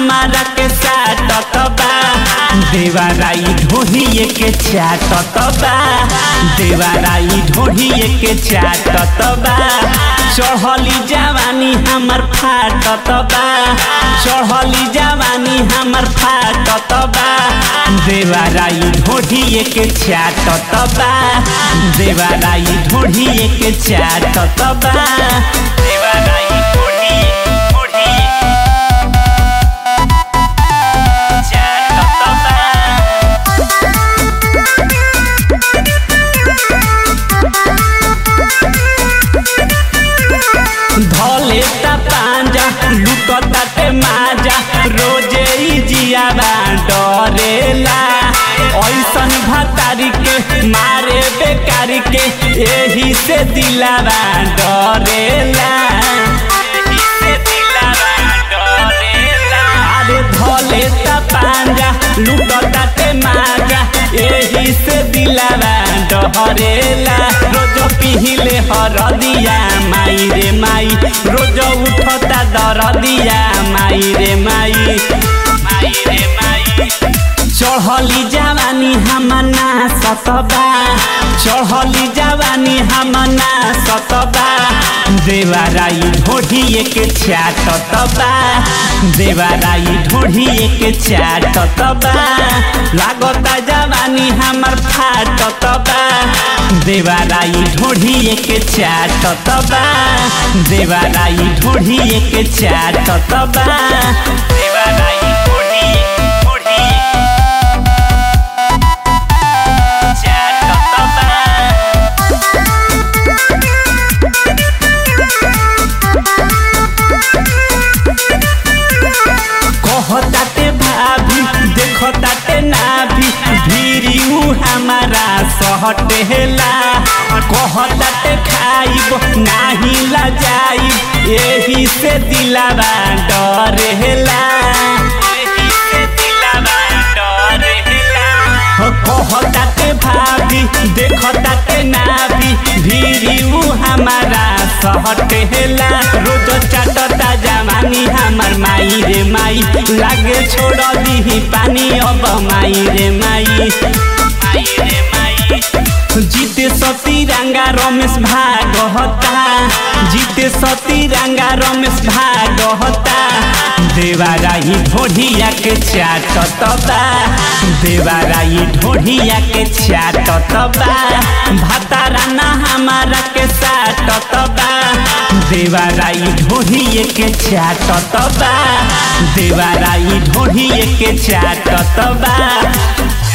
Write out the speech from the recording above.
हमारा के साटत बा देवाराई ढोहिए के चाटत बा देवाराई ढोहिए के चाटत बा चढ़ली जवानी हमर फाटत बा चढ़ली जवानी हमर फाटत बा देवाराई ढोढ़िए के चाटत बा देवाराई ढोढ़िए के चाटत बा देवाराई ढोढ़िए ढोढ़िए चाटत बा धले ता पांजा लुटता ते माजा रोजे ही जियाबा डरेला ऐसन भतारी के मारे बेकारी के एही से दिलावा डरेला एही से दिलावा डरेला अरे धले ता पांजा लुटता ते माजा एही से दिलावा डरेला रोज पिहिले हरदिया माई रे माई रोज उठता दरदिया माई रे माई माई रे माई चढ़ली जवानी हमना सतबा चढ़ली जवानी हमना सतबा देवाराई ढोढ़िए के चाटतबा देवाराई ढोढ़िए के चाटतबा लागता जवानी हमर फाटतबा देवाराई ढोढ़िए के चाटतबा देवाराई ढोढ़िए के चाटतबा देवाराई ढोढ़िए ढोढ़िए कहताते भाभी देखताते नाभी भीरी उ हमारा सहटेला कहताते खाइब नाही ला जाइब एही से दिलावा डरेला एही से दिलावा डरेला कहताते भाभी देखताते नाभी भीरी उ हमारा सहटेला रोज चाटता जवानी हमर माई रे माई लागे छोड़ दीही पानी अब माई रे माई माई रे माई जीते सती रंगा रमेश भागहता जीते सती रंगा रमेश भागहता देवाराई ढोढ़िया के चाटतबा देवाराई ढोढ़िया के चाटतबा भातारा ना हमारा के साटतबा देवाराई ढोढ़िए के चाटतबा देवाराई ढोढ़िए के चाटतबा